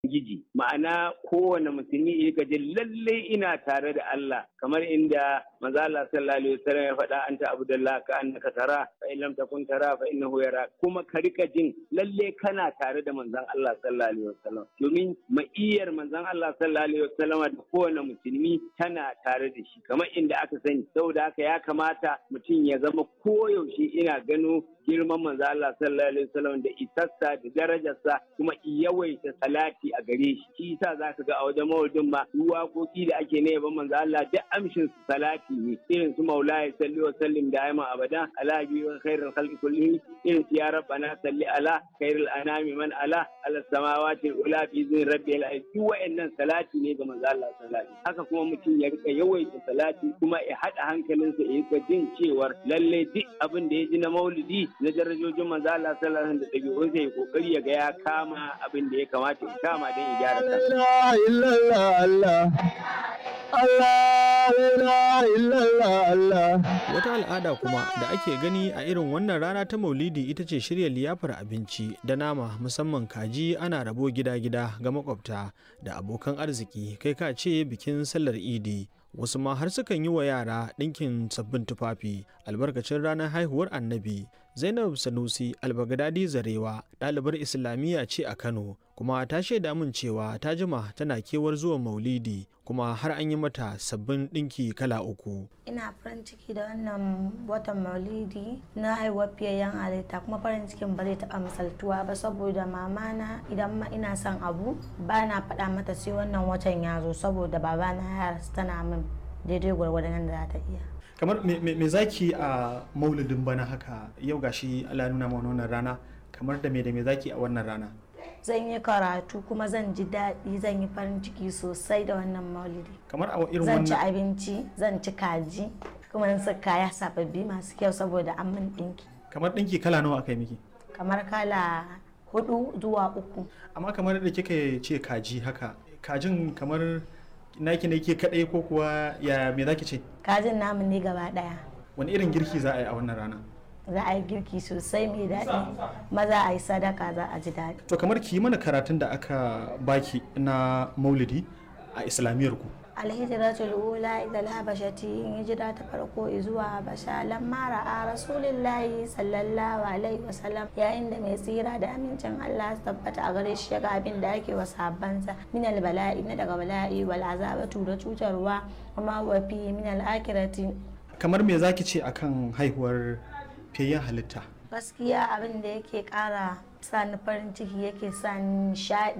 Ubangiji ma'ana kowane musulmi ya gaji lalle ina tare da Allah kamar inda manzo Allah sallallahu alaihi wasallam ya faɗa anta abdullah ka annaka tara fa in lam takun tara fa innahu yara kuma ka rika jin lalle kana tare da manzon Allah sallallahu alaihi wasallam domin ma'iyar manzon Allah sallallahu alaihi wasallam da kowane musulmi tana tare da shi kamar inda aka sani saboda haka ya kamata mutum ya zama koyaushe ina gano girman manzo Allah sallallahu alaihi wasallam da isassa da darajarsa kuma yawaita salati a gare shi shi yasa zaka ga a wajen maulidin ma waƙoƙi da ake na yaban manzo Allah duk amshin su salati ne irin su maulaya salli wa sallim da ayman abada ala bi wa khairul khalqi kullihi irin su ya rabbana salli ala khairul anami man ala ala samawati ula fi zin rabbil alamin duk wa'annan salati ne ga manzo Allah sallallahu alaihi haka kuma mutum ya rika yawaita salati kuma ya hada hankalinsa ya rika jin cewar lalle duk abin da ya ji na maulidi na darajojin manzo Allah sallallahu alaihi wasallam da dabi'unsa ya kokari ya ga ya kama abin da ya kamata ya kama don ya gyara Wata al'ada kuma da ake gani a irin wannan rana ta Maulidi ita ce shirya liyafar abinci da nama musamman kaji ana rabo gida-gida ga makwabta da abokan arziki kai ka ce bikin sallar Idi. Wasu ma har sukan yi wa yara ɗinkin sabbin tufafi albarkacin ranar haihuwar annabi. Zainab Sanusi Albagadadi Zarewa ɗalibar Islamiyya ce a Kano kuma ta shaida min cewa ta jima tana kewar zuwa Maulidi kuma har an yi mata sabbin ɗinki kala uku. Ina farin ciki da wannan watan Maulidi na haihuwar fiyayyen halitta kuma farin cikin ba zai taɓa misaltuwa ba saboda mamana idan ma ina son abu ba na faɗa mata sai wannan watan ya zo saboda babana ya rasu tana min daidai gwargwadon da za ta iya. kamar me zaki a maulidin bana haka yau gashi Allah nuna mana wannan rana kamar da me da me zaki a wannan rana zan yi karatu kuma zan ji daɗi zan yi farin ciki sosai da wannan maulidi kamar a irin zan ci wannan abinci zan ci kaji kuma in sa kaya sababbi masu kyau saboda an min ɗinki kamar ɗinki kala nawa aka yi miki kamar kala hudu zuwa uku amma kamar da kika ce kaji haka kajin kamar naki ne ke kadai ko kuwa ya me zaki ce kajin namu ne gaba ɗaya wani irin girki za a yi a wannan rana za a yi girki sosai mai daɗi maza a yi sadaka za a ji daɗi to kamar ki yi mana karatun da aka baki na maulidi a islamiyar ku alhijiratul ula ila habashati in hijira ta farko zuwa habasha lamma ra'a rasulillahi sallallahu alaihi wasallam yayin da mai tsira da amincin Allah su tabbata a gare shi ya ga abin da ake wa sahabbansa min bala'i na daga bala'i wal azabatu da cutarwa kuma wa fi min al akhirati kamar me zaki ce akan haihuwar fiyayyen halitta gaskiya abin da yake kara sa ni farin ciki yake sa ni nishaɗi